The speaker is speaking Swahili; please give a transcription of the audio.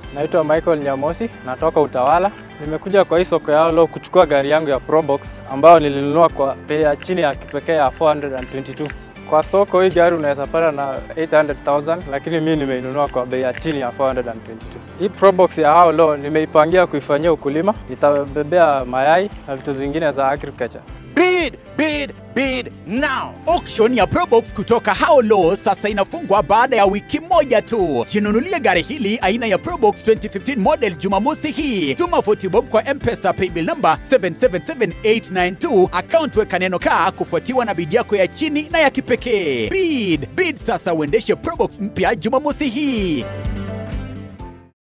Naitwa Michael Nyamosi, natoka Utawala. Nimekuja kwa hii soko ya leo kuchukua gari yangu ya Probox ambayo nilinunua kwa bei ya chini ya kipekee ya 422. Kwa soko hii gari unaweza pata na 800,000 lakini mimi nimeinunua kwa bei ya chini ya 422. Hii Probox ya hao leo nimeipangia kuifanyia ukulima, itabebea mayai na vitu zingine za agriculture. Bid, bid, bid now. Auction ya Probox kutoka Haolo sasa inafungwa baada ya wiki moja tu. Jinunulie gari hili aina ya Probox 2015 model Jumamosi hii. Tuma 40 bob kwa M-Pesa paybill number 777892 account weka neno kaa kufuatiwa na bid yako ya chini na ya kipekee. Bid, bid sasa uendeshe Probox mpya Jumamosi hii.